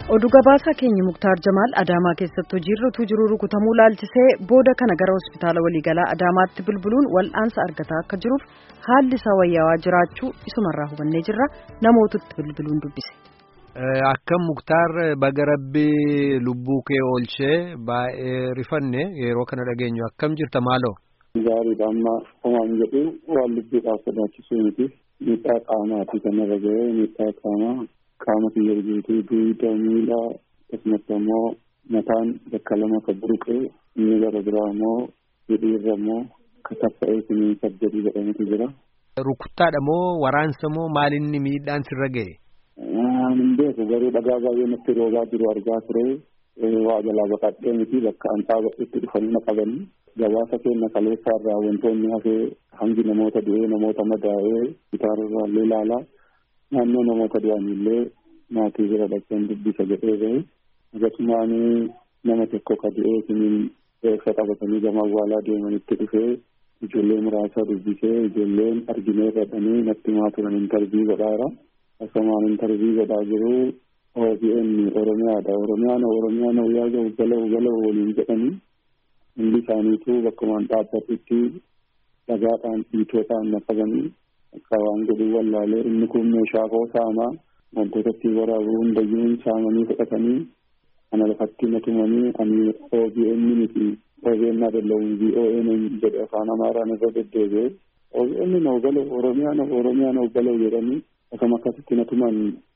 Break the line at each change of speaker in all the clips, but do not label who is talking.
Oduu gabaasaa keenya Muktaar Jamaal Adaamaa keessatti hojiirra utuu jiruu rukutamuu laalchisee booda kana gara hospitaala waliigalaa Adaamaatti bilbiluun wal'aansa argataa akka jiruuf haalli isaa wayyaawaa jiraachuu isumarraa hubannee jirra namootatti bilbiluun dubbise.
Akka Muktaar baga rabbii lubbuu kee oolchee baay'ee rifanne yeroo kana dhageenyu akkam jirta maaloo?
Gaariidha amma homaan jedhu waan lubbuudhaaf sodaachisuu miti miidhaa qaamaati kanarra ga'ee miidhaa qaamaa qaama kiyya guutuu duuda miila akkasumas immoo mataan bakka lama ka buruqee inni gara biraa immoo hidhiirra immoo ka taffa'ee sinii saddeetii jedhamutu jira.
Rukuttaadha moo waraansa moo maalinni miidhaan sirra ga'e?
Hin beeku garuu dhagaa baay'ee natti roobaa jiru argaa ture waa jalaa baqadhee miti bakka an dhaabadhetti dhufanii na qabanii gabaasa keenya kaleessaa irraa wantoonni hafee hangi namoota du'ee namoota madaa'ee gitaararraa illee ilaalaa naannoo namoota du'anillee maatii bira dhaqeen dubbisa jedhee gahe akkasumaan nama tokko ka du'ee siniin eegsa qabatanii gama awwaalaa deemanitti dhufee ijoollee muraasa dubbisee ijoolleen arginee jedhanii natti maa turan intarvii godhaara akkasumaan intarvii godhaa jiru OBN Oromiyaadha Oromiyaan Oromiyaan wayyaa gahu galahu galahu waliin jedhanii hundi isaaniitu bakkumaan dhaabbatutti dhagaadhaan dhiitoodhaan naqabanii akka waan godhuu wallaalee inni kun meeshaa koo saamaa wantoota ittiin waraabu hundayyuu saamanii fudhatanii ana lafatti natumanii ani OBN miti OBN adallawun VON jedhe afaan amaaraan irra deddeebi'e OBN noo galahu Oromiyaan Oromiyaan noo galahu jedhanii akkama akkasitti natuman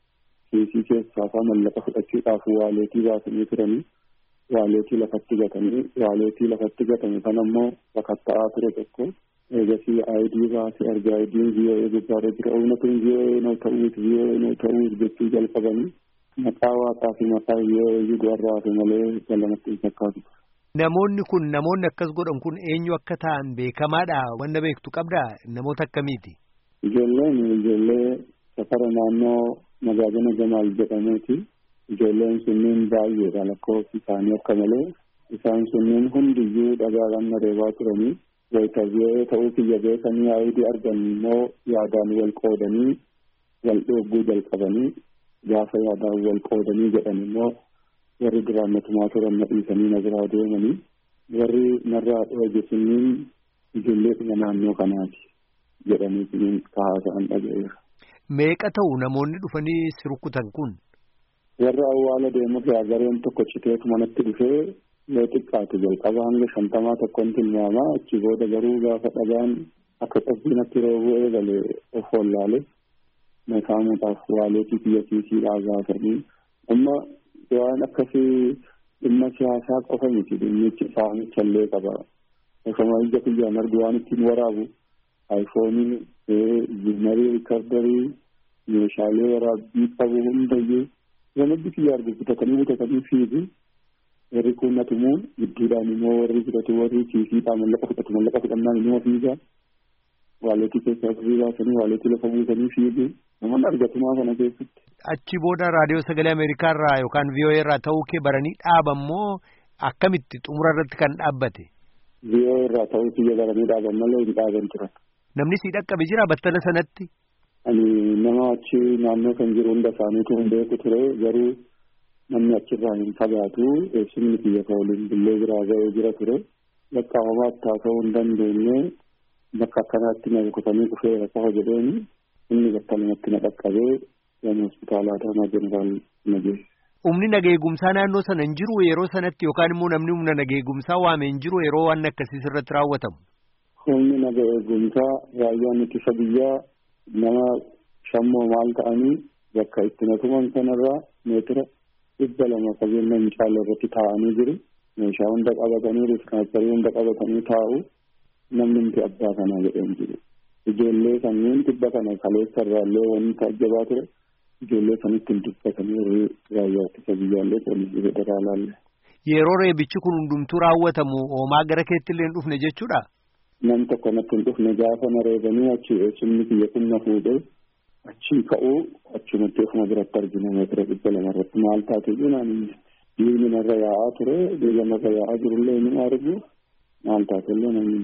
kiisii keessaa faa mallaqa fudhachuudhaaf waaleetii baasanii turanii waaleetii lafatti gatanii waaleetii lafatti gatame kan ammoo sakatta'aa ture tokko eegasii aayidii baasee argaa aayidiin VOA gubbaarra jira uummatiin VOA noo ta'uut VOA noo ta'uut jechuu jalqabanii maqaa waaqaa fi maqaa VOA warraa hafe malee galamatti hin fakkaatu.
Namoonni kun namoonni akkas godhan kun eenyu akka ta'an beekamaadha wanna beektu qabdaa namoota akkamiiti?
Ijoolleen ijoollee safara naannoo magaajana Jamaal jedhameeti. Ijoolleen sunniin baay'eedha lakkoofsi isaanii akka malee isaan sunniin hundiyyuu dhagaadhaan reebaa turanii wayitabi'ee ta'uu kiyya beekanii aayidii argan immoo yaadaan wal qoodanii wal dhogguu jalqabanii gaafa yaadaan wal qoodanii jedhan immoo warri duraan natumaa turan na dhiisanii na biraa deemanii warri narraa dhooge sunniin ijoollee naannoo kanaati jedhanii sunniin kahaasa'an dhaga'eera.
Meeqa ta'u namoonni dhufanii si rukutan kun?
Warra awwaala deemurraa gareen tokko citeetu manatti dhufee yoo xiqqaate jalqaba hanga shantamaa tokkoon tilmaamaa achi booda garuu gaafa dhagaan akka qabbiinatti roobuu eegale of wallaale makaamuudhaaf waaleetii biyya kiisiidhaa gaafanii amma waan akkasii dhimma siyaasaa qofa miti dhimmichi saamicha illee qaba. Osoma ija kiyyaan argu waan ittiin waraabu aayifoonii ziinarii riikardarii meeshaalee waraabbii qabu hundayyuu gamatti kiyyaa argu bitatanii bitatanii fiigu warri kun natumu gidduudhaan immoo warri fudhatu warri kiisiidhaa mallaqa fudhatu mallaqa fudhannaan immoo fiiga waaleetii keessaa ofii baasanii waaleetii lafa buusanii fiigu namoonni argatumaa kana keessatti.
Achi booda raadiyoo sagalee Ameerikaa irraa yookaan VOA irraa ta'uu kee baranii dhaaban moo akkamitti xumura irratti kan dhaabbate?
VOA irraa ta'uu kiyya baranii dhaaban malee hin dhaaban turan.
Namni si dhaqqabe jira battala sanatti?
Ani nama achi naannoo kan jiru hunda isaaniitu hin beeku ture garuu namni achirraa hin fagaatu eessumni kiyya ka waliin billee biraa ga'ee jira ture. Bakka homaatti haasa'uu hin dandeenye bakka akkanaatti na rukutanii dhufeera qofa jedheeni inni battalumatti na dhaqqabee gama hospitaala Adaamaa Jeneraal na geesse.
Humni nageegumsaa naannoo sana hin jiru yeroo sanatti yookaan immoo namni humna nageegumsaa waame hin jiru yeroo waan akkasiis irratti raawwatamu.
Humni naga eegumsaa raayyaan ittisa biyyaa nama shammoo maal ta'anii bakka itti natuman sanarraa meetira dhibba lama qabeenya hin caalle irratti taa'anii jiru. Meeshaa hunda qabatanii riskaacharii hunda qabatanii taa'u namni nuti abbaa kanaa jedheen jiru. Ijoollee kanneen dhibba kana kaleessa irraallee wanti taajjabaa ture. Ijoollee sanitti hin dubbatanii warri raayyaa ittisa biyyaallee poolisii federaalaallee.
Yeroo reebichi kun hundumtuu raawwatamu hoomaa gara keetti illee hin dhufne jechuudha.
Nam tokko natti hin dhufne gaafa na reebanii achi eessumni kiyya kun na fuudhee achii ka'uu achumatti ofuma biratti argina meetira dhibba lama irratti maal taate jenaan dhiigni narra yaa'aa ture dhiiga narra yaa'aa jirullee ni argu maal taate illee namni.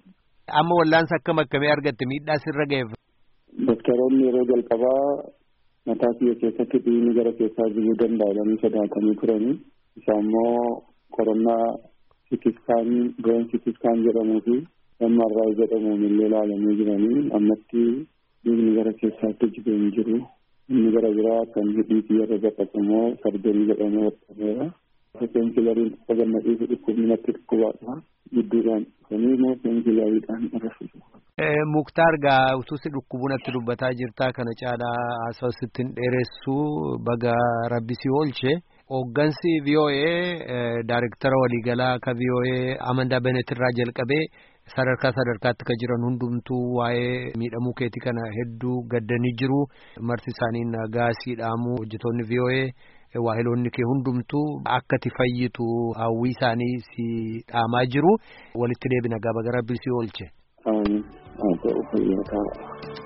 Amma wallaansa akkam akkamii argatte miidhaa sirra ga'eef.
Doktoroonni yeroo jalqabaa mataa kiyya keessatti dhiigni gara keessaa jiguu danda'anii sodaatanii turanii isa immoo qorannaa sikiskaanii bireen sikiskaan jedhamuu fi MRI jedhamuun illee ilaalamee jiranii ammatti dhiigni gara keessaatti jigee hin jiru inni gara biraa kan hidhii kiyyarra baqatu immoo sarjanii jedhamee hodhameera. Peenkilariin sagannadhii fi dhukkubni natti dhukkubaadha gidduudhaan dhufanii immoo peenkilariidhaan arrasisu.
Muktaar gaa utuu si dhukkubu natti dubbataa jirtaa kana caalaa haasawaa sittiin dheeressuu baga rabbi si oolche. Hooggansi VOA Daariktara waliigalaa akka VOA Amandaa Benet irraa jalqabee sadarkaa sadarkaatti kan jiran hundumtuu waa'ee miidhamuu keetii kana hedduu gaddanii jiru. Marti isaanii nagaa siidhaamuu hojjetoonni VOA waahiloonni kee hundumtuu akka ati fayyitu hawwii isaanii si dhaamaa jiru. Walitti deebina gaba gara rabbi si oolche.
Haa ta'u fayyaa ta'a.